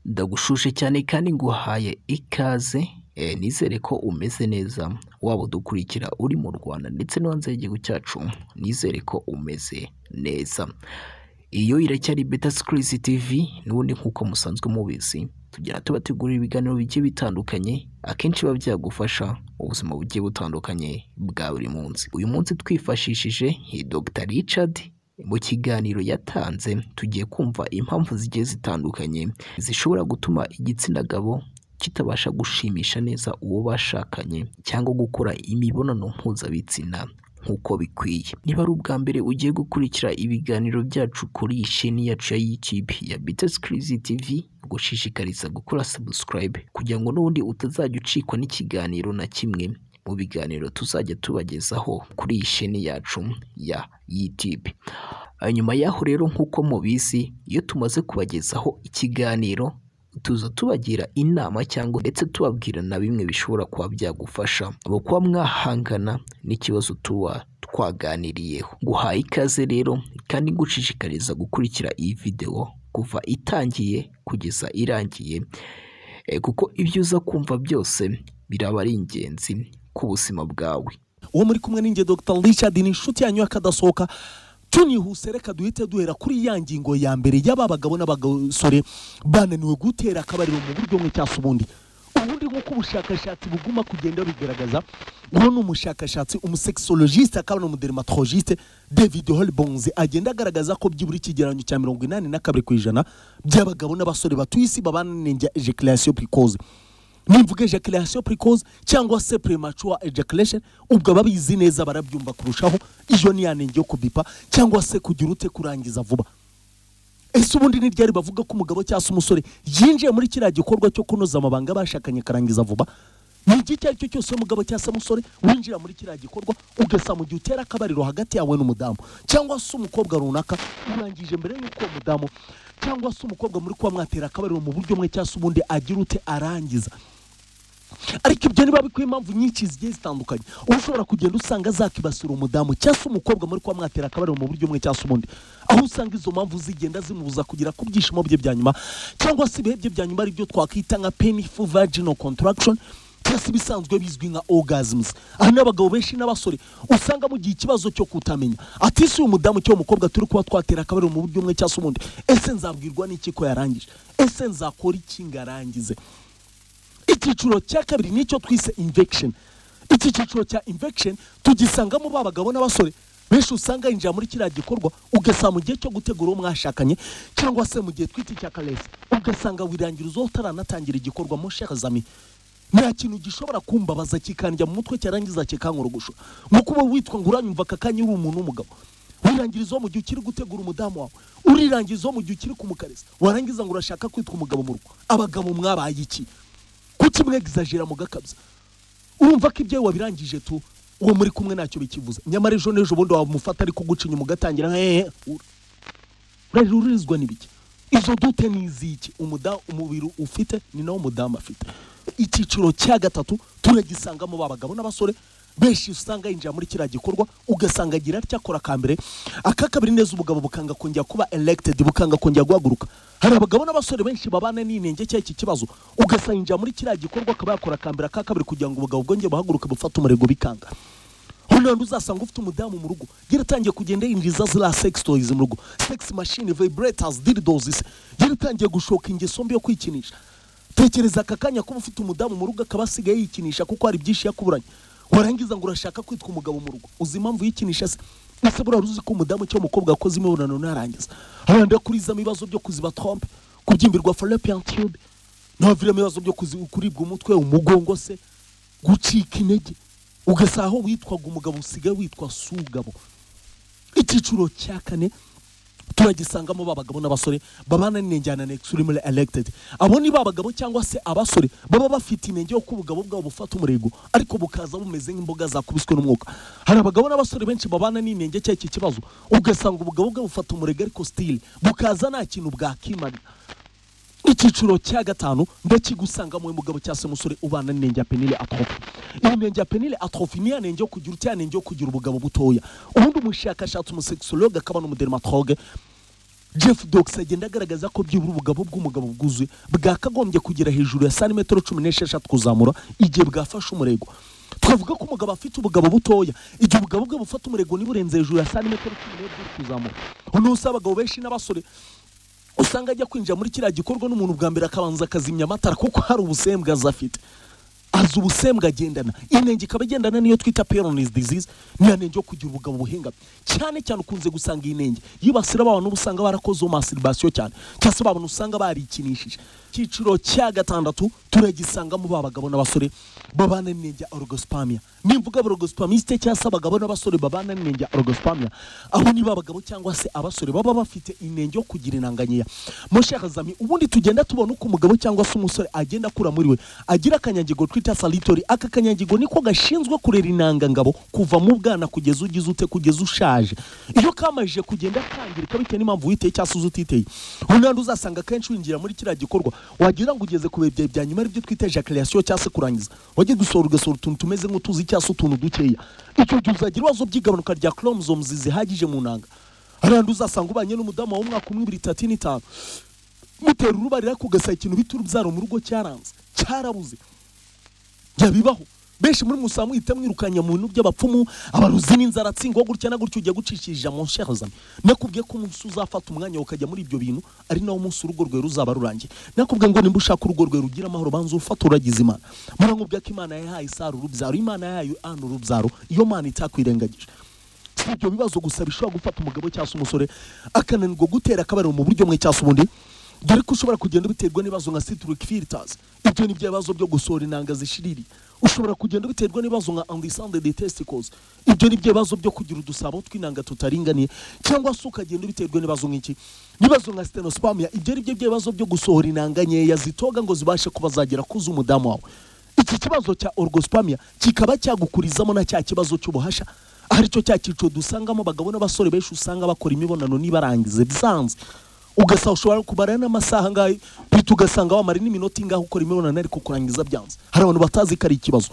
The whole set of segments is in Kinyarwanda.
ndagushuje cyane kandi nguhaye ikaze nizere ko umeze neza waba udukurikira uri mu Rwanda ndetse no hanze y'igihugu cyacu nizere ko umeze neza iyo iracyari beta sikirizi tivi n'ubundi nk'uko musanzwe mubizi tugira tuba tugurira ibiganiro bigiye bitandukanye akenshi biba byagufasha ubuzima bugiye butandukanye bwa buri munsi uyu munsi twifashishije Dr Richard mu kiganiro yatanze tugiye kumva impamvu zigiye zitandukanye zishobora gutuma igitsina gabo kitabasha gushimisha neza uwo bashakanye cyangwa gukora imibonano mpuzabitsina nk'uko bikwiye niba ari ubwa mbere ugiye gukurikira ibiganiro byacu kuri iyi sheni yacu ya YouTube ya Bitesi Crazy TV gushishikariza gukora subscribe kugira ngo n'ubundi utazajya ucikwa n'ikiganiro na kimwe mu biganiro tuzajya tubagezaho kuri iyi sheni yacu ya YouTube nyuma y'aho rero nk'uko mubizi iyo tumaze kubagezaho ikiganiro tuza tubagira inama cyangwa ndetse tubabwira na bimwe bishobora kuba byagufasha abo kuba mwahangana n'ikibazo tuba twaganiriyeho guhaye ikaze rero kandi gushishikariza gukurikira iyi videwo kuva itangiye kugeza irangiye kuko ibyo uza kumva byose biraba ari ingenzi ku buzima bwawe uwo muri kumwe n'inge dr richard ni inshuti yanyu y'akadasohoka tunihuse reka duhite duhera kuri ya ngingo ya mbere y'aba bagabo n'abasore bananiwe gutera akabariro mu buryo bumwe cyangwa ubundi ubundi nk'uko ubushakashatsi buguma kugenda bigaragaza uwo ni umushakashatsi umusekisologiste akaba n'umudermatologiste david holibonze agenda agaragaza ko byibura ikigereranyo cya mirongo inani na kabiri ku ijana by'abagabo n'abasore batuye isi babana n'inenge ejaculation precoce nimvuga ejaculation precoce cyangwa se premature ejaculation ubwo ababizi neza barabyumva kurushaho iyo ni yanenge yo kubipa cyangwa se kugira ute kurangiza vuba ese ubundi ni ryari bavuga ko umugabo cyangwa se umusore yinjiye muri kiriya gikorwa cyo kunoza amabanga bashakanye karangiza vuba ni iki icyo ari cyo cyose umugabo cyangwa se umusore winjira muri kiriya gikorwa ugasa mu gihe utera akabariro hagati yawe n'umudamu cyangwa se umukobwa runaka urangije mbere y'uko uwo mudamu cyangwa se umukobwa muri kuba mwatera akabariro mu buryo bumwe cyangwa se ubundi agira ute arangiza ariko ibyo niba bikwiye impamvu nyinshi zigiye zitandukanye uba ushobora kugenda usanga zakibasira umudamu cyangwa se umukobwa muri kuba mwatera akabariro mu buryo bumwe cyangwa se ubundi aho usanga izo mpamvu zigenda zimubuza kugera ku byishimo bye bya nyuma cyangwa se ibihe bye bya nyuma ari byo twakwita nka painful vaginal contraction cyangwa se ibisanzwe bizwi nka orgasms aha ni abagabo benshi n'abasore usanga mu gihe ikibazo cyo kutamenya ati si uyu mudamu cyangwa umukobwa turi kuba twatera akabariro mu buryo bumwe cyangwa se ubundi ese nzabwirwa n'iki ko yarangije ese nzakora iki ngo arangize icyiciro cya kabiri nicyo twise infection iki cyiciro cya infection tugisangamo ba bagabo n'abasore benshi usanga yinjira muri kiriya gikorwa ugasanga mu gihe cyo gutegura uwo mwashakanye cyangwa se mu gihe twita icya karesi ugasanga wirangira uzo utaranatangira igikorwa mu shekazami nta kintu gishobora kumbabaza kikandya mu mutwe cyarangiza kikankorogosha nk'uko uba witwa ngo uranyumva aka kanya uri umuntu w'umugabo wirangiriza uwo mu gihe ukiri gutegura umudamu wawe urirangiza uwo mu gihe ukiri kumukarisa warangiza ngo urashaka kwitwa umugabo mu rugo abagabo mwabaye iki kuki mwegizajira mugakabya urumva ko ibyo wabirangije tu uwo muri kumwe ntacyo bikivuze nyamara ejo n'ejo bundi wamufata ariko guca inyuma ugatangira hehe urarurizwa n'ibiki izo dute ni iziki umubiri ufite ni nawo umudamu afite icyiciro cya gatatu turagisangamo ba bagabo n'abasore benshi usanga yinjira muri kiriya gikorwa ugasanga agira atya akora akambere aka kabiri neza ubugabo bukanga kongera kuba elegitedi bukanga kongera guhaguruka hari abagabo n'abasore benshi babana n'inenge cyangwa iki kibazo ugasanga yinjira muri kiriya gikorwa akaba yakora akambere aka kabiri kugira ngo ubugabo bwongere buhaguruke bufate umurego bikanga hano hantu uzasanga ufite umudamu mu rugo yaratangiye kugenda yinjiza ziriya sex toys mu rugo sex machine vibrators dildos yaratangiye gushoka ingeso mbi yo kwikinisha tekereza aka kanya kuba ufite umudamu mu rugo akaba asigaye yikinisha kuko hari byinshi yakuburanye warangiza ngo urashaka kwitwa umugabo mu rugo uzi impamvu yikinisha se ese burara uzi ko umudamu cyangwa umukobwa wakoze imibonano ntarangiza haranda kurizamo ibibazo byo kuziba trompe kubyimbirwa fallopian tube ntaviramo ibibazo byo kuribwa umutwe umugongo se gucika intege ugasanga aho witwaga umugabo usigaye witwa sugabo icyiciro cya kane turagisangamo ba bagabo n'abasore babana n'injyana na extremely elected abo ni ba bagabo cyangwa se abasore baba bafite inenge yo kubugabo bwabo bufata umurego ariko bukaza bumeze nk'imboga zakubiswe n'umwuka hari abagabo n'abasore benshi babana n'inenge cyangwa iki kibazo ugasanga ubugabo bwabo bufata umurego ariko stile bukaza nta kintu bwakimana icyiciro cya gatanu ndakigusanga mu mugabo cyangwa se umusore ubana n'inenge ya penile atrofi iyo nenge ya penile atrofi ni ya nenge yo kugira utya nenge yo kugira ubugabo butoya ubundi umushakashatsi umusekisologe akaba n'umudermatologe jeff dogs agenda agaragaza ko byibura ubugabo bw'umugabo bwuzuye bwakagombye kugera hejuru ya santimetero cumi n'esheshatu kuzamura igihe bwafashe umurego twavuga ko umugabo afite ubugabo butoya igihe ubugabo bwe bufata umurego ntiburenze hejuru ya santimetero cumi n'ebyiri kuzamura ubu si abagabo benshi n'abasore usanga ajya kwinjira muri kiriya gikorwa n'umuntu bwa mbere akabanza akazimya amatara kuko hari ubusembwa aza afite azi ubusembwa agendana inenge ikaba igendana niyo twita peronizi dizize niyo nenge yo kugira ubugabo buhengamye cyane cyane ukunze gusanga iyi nenge yibasira abantu uba usanga barakozeho masiribasiyo cyane cyangwa se babona usanga barikinishije icyiciro cya gatandatu turagisangamo ba bagabo n'abasore babana n'inenge ya orogosipamiya nimvuga borogosipamisite cyangwa se abagabo n'abasore babana n'inenge ya orogosipamiya aho niba abagabo cyangwa se abasore baba bafite inenge yo kugira inanganyeya mushaka zami ubundi tugenda tubona uko umugabo cyangwa se umusore agenda akura muri we agira akanyangingo twita salitori aka kanyangingo niko gashinzwe kurera intangangabo kuva mu bwana kugeza ugize ute kugeza ushaje iyo kamajije kugenda kangirika bitewe n'impamvu witeye cyangwa se uzititeye unandi uzasanga akenshi winjira muri kiriya gikorwa wagira ngo ugeze ku bihe byawe bya nyuma aribyo twita ejaculation cyangwa se kurangiza wajya gusohora ugasohora utuntu tumeze nk'utuzi cyangwa se utuntu dukeya icyo gihe uzagira ibibazo by'igabanuka rya chromosomes zihagije mu nanga hariya uzasanga ubanye n'umudamu wawe w'umwaka umwe ibiri itatu n'itanu mutera uruba ariko ugasanga ikintu bita urubyaro mu rugo cyaranze cyarabuze byabibaho benshi muri musaba muhita mwirukanya mu bintu by'abapfumu abaruzi n'inzara atsingwa gutya na gutya ujya gucishiriza mu nshingano nakubwiye ko umunsi uzafata umwanya ukajya muri ibyo bintu ari nawo munsi urugo rwe ruzaba rurangiye nakubwiye ngo nimba ushaka urugo rwe rugira amahoro banza ufata uragize imana muramubwiye ko imana yahaye isara urubyaro imana yahaye ana urubyaro iyo mana itakwirengagije si ibyo bibazo gusa bishobora gufata umugabo cyangwa se umusore akananirwa gutera akabariro mu buryo bumwe cyangwa se ubundi dore ko ushobora kugenda biterwa n'ibibazo nka citric filters ibyo ni bya bibazo byo gusohora inanga zishiriri ushobora kugenda biterwa n'ibibazo nka andisande de testicles ibyo ni bya bibazo byo kugira udusabo tw'inanga tutaringaniye cyangwa se ukagenda biterwa n'ibibazo nk'iki n'ibibazo nka stenospamia ibyo ni byo bibazo byo gusohora inanga nkeya zitoga ngo zibashe kuba zagera ku z'umudamu wawe iki kibazo cya orgospamia kikaba cyagukurizamo na cya kibazo cy'ubuhasha aricyo cya cyiciro dusangamo abagabo n'abasore benshi usanga bakora imibonano nibarangize bisanzwe ugasanga ushobora kumara n'amasaha angahe bita ugasanga wamara n'iminota ingahe ukora imibonano ariko kurangiza byanze hari abantu batazi ko ari ikibazo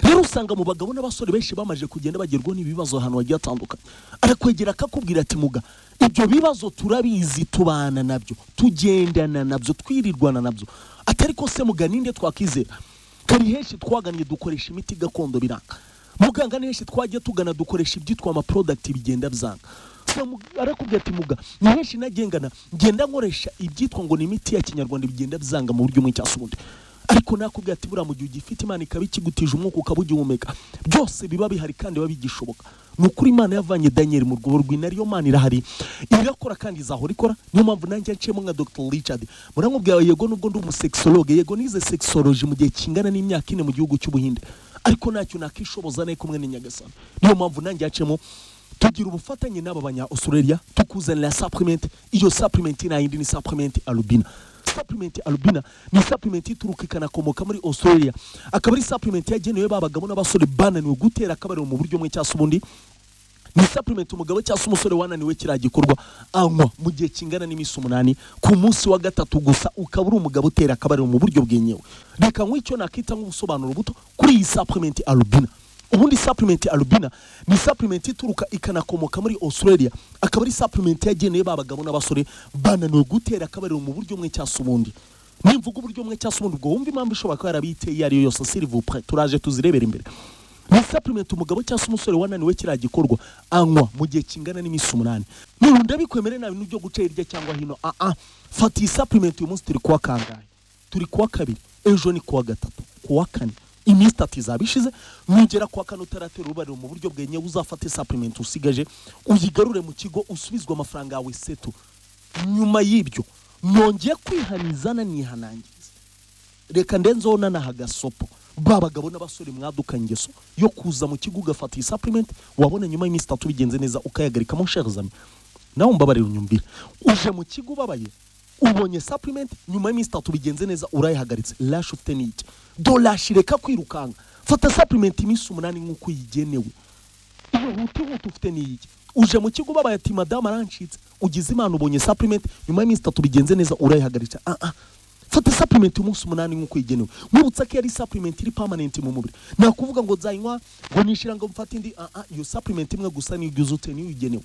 rero usanga mu bagabo n'abasore benshi bamaze kugenda bagerwaho n'ibibazo ahantu hagiye hatandukanye arakwegera akakubwira ati muga ibyo bibazo turabizi tubana nabyo tugendana nabyo twirirwana nabyo atari ko se muga ninde twakizera kari henshi twagannye dukoresha imiti gakondo biranga muganga ni henshi twajya tugana dukoresha ibyitwa amaprodakiti bigenda byanga arakubwira ati muga ni henshi nagengana ngenda nkoresha ibyitwa ngo ni imiti ya kinyarwanda bigenda byanga mu buryo bumwe cyangwa se ubundi ariko nakubwira ati buriya mu gihe ugifite imana ikaba ikigutije umwuka ukaba ugihumeka byose biba bihari kandi biba bigishoboka ni ukuri imana yavanye daniel mu rwobo rwina ariyo mana irahari irakora kandi izahora ikora niyo mpamvu nanjye nciyemo nka dr richard muramubwira yego nubwo ndi umusexologe yego nize sexology mu gihe kingana n'imyaka ine mu gihugu cy'ubuhinde ariko ntacyo nakishoboza nayo kumwe n'inyagasana niyo mpamvu nanjye yacemo tugira ubufatanye n'aba banya australia tukuzanira supplement iyo supplement nayindi ni supplement albina supplement albina ni supplement ituruka ikanakomoka muri australia akaba ari supplement yagenewe babagabo n'abasore bananiwe gutera akabariro mu buryo bumwe cyangwa se ubundi ni supplement umugabo cyangwa se umusore wananiwe kiriya gikorwa anywa mu gihe kingana n'iminsi umunani ku munsi wa gatatu gusa ukaba uri umugabo utera akabariro mu buryo bwenyewe reka nk'icyo nakita nk'ubusobanuro buto kuri iyi supplement albina ubundi supplement albina ni supplement ituruka ikanakomoka muri australia akaba ari supplement yageneye ba bagabo n'abasore bananiwe gutera akabariro mu buryo bumwe cyangwa se ubundi nimvuga uburyo bumwe cyangwa se ubundi ubwo wumva impamvu ishobora kuba yarabiteye iyo ari yo yose sirivupure turaje tuzirebera imbere ni supplement umugabo cyangwa se umusore wananiwe kiriya gikorwa anywa mu gihe kingana n'iminsi umunani nirunda bikwemere nta bintu byo guca hirya cyangwa hino aa fata iyi supplement uyu munsi turi kuwa kangahe turi kuwa kabiri ejo ni kuwa gatatu kuwa kane iminsi itatu izaba ishize nugera kuwa kane utaratera urubariro mu buryo bwenyewe uzafate supplement usigaje uyigarure mu kigo usubizwe amafaranga yawe seto nyuma y'ibyo nongeye kwihaniza nanihanangiriza reka ndenzeho nanaha agasopo ba bagabo n'abasore mwaduka ingeso yo kuza mu kigo ugafata iyi supplement wabona nyuma y'iminsi itatu bigenze neza ukayagarikamo nshere zami nawe umbabarira unyumvire uje mu kigo ubabaye ubonye supplement nyuma y'iminsi itatu bigenze neza urayihagaritse lash ufite ni iki dolashi reka kwirukanka fata supplement iminsi umunani nk'uko uyigenewe iyo hutihuta ufite ni iki uje mu kigo ubabaye ati madamu arancitse ugize imana ubonye supplement nyuma y'iminsi itatu bigenze neza urayihagaritse ah ah fata supplement umunsi umunani nk'uko igenewe mwibutsa ko yari supplement iri permanent mu mubiri nakuvuga ngo nzayinywa ngo nishira ngo mfate indi ah ah iyo supplement imwe gusa niyo ugize ute niyo uyigenewe